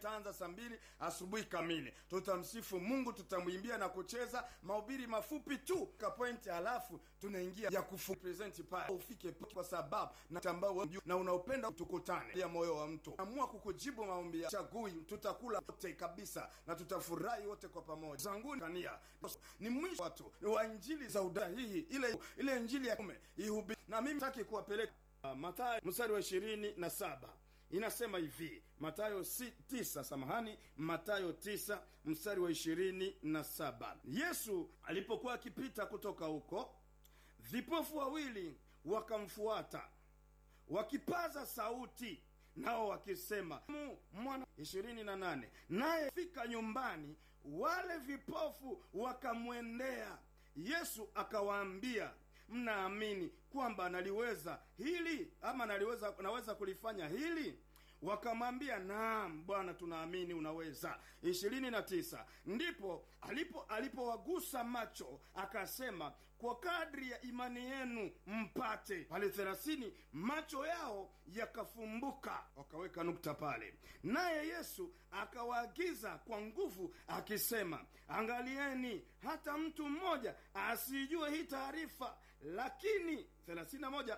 itaanza saa mbili asubuhi kamili. Tutamsifu Mungu, tutamwimbia na kucheza mahubiri mafupi tu ka point, halafu tunaingia ya kufu present pale ufike kwa sababu na ambao na unaopenda tukutane ya moyo wa mtu amua kukujibu maombi ya chagui, tutakula wote kabisa na tutafurahi wote kwa pamoja. Zanguni kania ni mwisho watu wa injili za udahihi ile ile injili ya kume ihubiri, na mimi nataki kuwapeleka uh, Mathayo mstari wa ishirini na saba inasema hivi Matayo si, tisa samahani, Matayo tisa mstari wa ishirini na saba Yesu alipokuwa akipita kutoka huko, vipofu wawili wakamfuata wakipaza sauti nao wakisema mwana. ishirini na nane naye fika nyumbani, wale vipofu wakamwendea Yesu akawaambia, mnaamini kwamba naliweza hili ama naliweza naweza kulifanya hili? Wakamwambia, naam Bwana, tunaamini unaweza. ishirini na tisa ndipo alipo alipowagusa macho akasema, kwa kadri ya imani yenu mpate. Pale thelathini macho yao yakafumbuka, wakaweka nukta pale. Naye Yesu akawaagiza kwa nguvu akisema, angalieni hata mtu mmoja asijue hii taarifa. Lakini thelathini na moja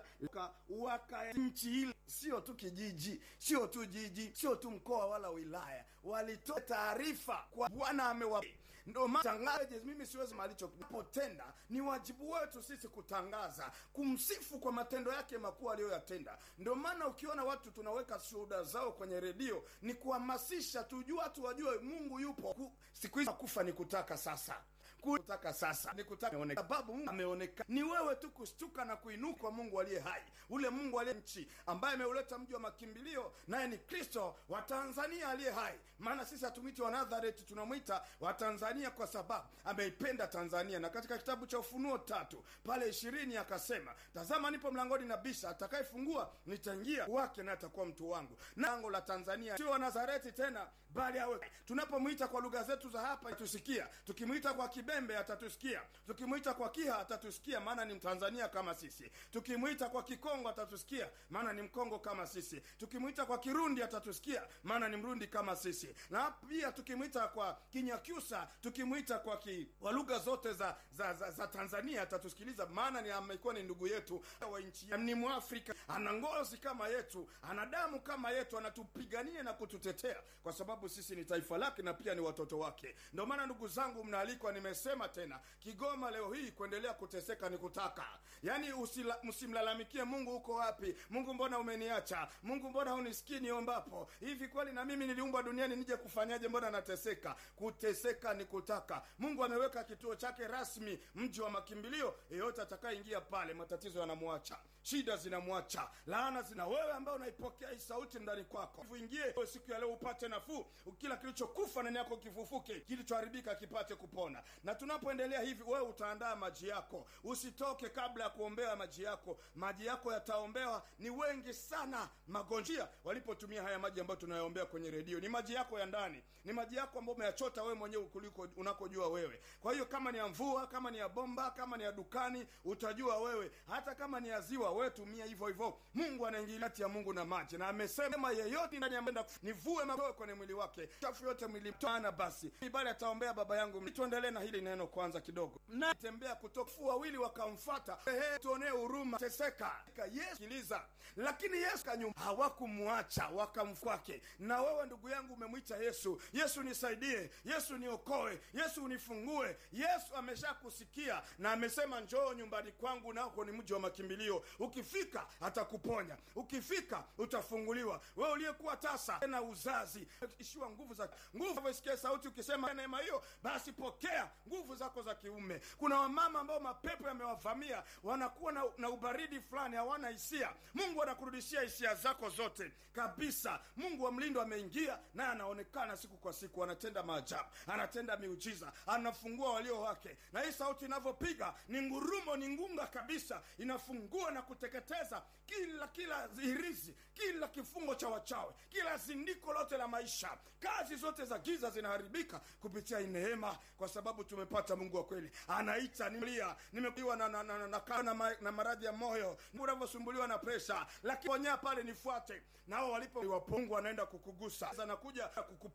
waka nchi ile, sio tu kijiji, sio tu jiji, sio tu mkoa wala wilaya, walitoa taarifa kwa Bwana amewa ndo matangaje. Mimi siwezi malicho napotenda, ni wajibu wetu sisi kutangaza, kumsifu kwa matendo yake makuu aliyoyatenda. Ndio maana ukiona watu tunaweka shuhuda zao kwenye redio, ni kuhamasisha tujue, watu wajue Mungu yupo. Siku hizi kufa ni kutaka sasa kutaka sasa ni kutaka sababu Mungu ameonekana. Ni wewe tu kushtuka na kuinuka Mungu aliye hai, ule Mungu aliye nchi ambaye ameuleta mji wa makimbilio, naye ni Kristo wa Tanzania aliye hai. Maana sisi hatumwiti wa Nazareti, tunamwita wa Tanzania kwa sababu ameipenda Tanzania. Na katika kitabu cha Ufunuo tatu pale ishirini akasema, tazama nipo mlangoni na bisha, atakayefungua nitaingia wake na atakuwa mtu wangu. Na lango la Tanzania sio wa Nazareti tena, bali awe tunapomwita kwa lugha zetu za hapa tusikia, tukimwita kwa Kibembe atatusikia, tukimwita kwa Kiha atatusikia, maana ni Mtanzania kama sisi. Tukimwita kwa Kikongo atatusikia, maana ni Mkongo kama sisi. Tukimwita kwa Kirundi atatusikia, maana ni Mrundi kama sisi. Na pia tukimwita kwa Kinyakyusa, tukimwita kwa ki, kwa lugha zote za za, za za Tanzania atatusikiliza, maana ni amekuwa ni ndugu yetu wa nchi, ni Mwafrika, ana ngozi kama yetu, ana damu kama yetu, anatupigania na kututetea, kwa sababu sisi ni taifa lake na pia ni watoto wake. Ndio maana ndugu zangu, mnaalikwa nimesema tena, Kigoma leo hii kuendelea kuteseka ni kutaka, yaani msimlalamikie Mungu, uko wapi Mungu, mbona umeniacha Mungu, mbona hunisikii niombapo? Hivi kweli na mimi niliumbwa duniani nije kufanyaje? Mbona nateseka? Kuteseka ni kutaka. Mungu ameweka kituo chake rasmi, mji wa makimbilio. Yeyote atakayeingia pale, matatizo yanamwacha, shida zinamwacha, laana zina. Wewe ambaye unaipokea hii sauti ndani kwako, uingie siku ya leo upate nafuu, kila kilichokufa ndani yako kifufuke, kilichoharibika kipate kupona na tunapoendelea hivi, wewe utaandaa maji yako, usitoke kabla ya kuombea maji yako. Maji yako yataombewa. Ni wengi sana magonjia walipotumia haya maji ambayo tunayoombea kwenye redio. Ni maji yako ya ndani, ni maji yako ambayo umeyachota wewe mwenyewe kuliko unakojua wewe. Kwa hiyo kama ni ya mvua, kama ni ya bomba, kama ni ya dukani, utajua wewe. Hata kama ni ya ziwa, wewe tumia hivyo hivyo. Mungu anaingilia kati ya Mungu na maji, na amesema yeyote ndani ya nivue mawe kwenye mwili wake, chafu yote mwili tana. Basi bali ataombea baba yangu. Tuendelee na hili neno kwanza kidogo. Na tembea kutoka wawili wakamfuata, ehe, tuonee huruma, teseka. Yesu sikiliza, lakini Yesu kanyuma, hawakumwacha wakamfuate. Na wewe ndugu yangu umemwita Yesu, Yesu nisaidie, Yesu niokoe, Yesu unifungue. Yesu ameshakusikia na amesema njoo nyumbani kwangu, nako ni mji wa makimbilio. Ukifika atakuponya, ukifika utafunguliwa. Wewe uliyekuwa tasa na uzazi, ishiwa nguvu za nguvu, isikie sauti ukisema neema hiyo, basi pokea nguvu zako za kiume. Kuna wamama ambao mapepo yamewavamia, wanakuwa na, na ubaridi fulani, hawana hisia. Mungu anakurudishia hisia zako zote kabisa. Mungu wa mlindo ameingia naye, anaonekana siku kwa siku, anatenda maajabu, anatenda miujiza, anafungua walio wake. Na hii sauti inavyopiga ni ngurumo, ni ngunga kabisa, inafungua na kuteketeza kila kila hirizi, kila kifungo cha wachawi, kila zindiko lote la maisha. Kazi zote za giza zinaharibika kupitia hii neema, kwa sababu tumepata Mungu wa kweli. Anaita nilia, nimekuwa na na na, na, na, na, na, na maradhi ya moyo, unavyosumbuliwa na presha, lakini ponyea pale, nifuate. Nao walipo Mungu anaenda kukugusa, anakuja kukupa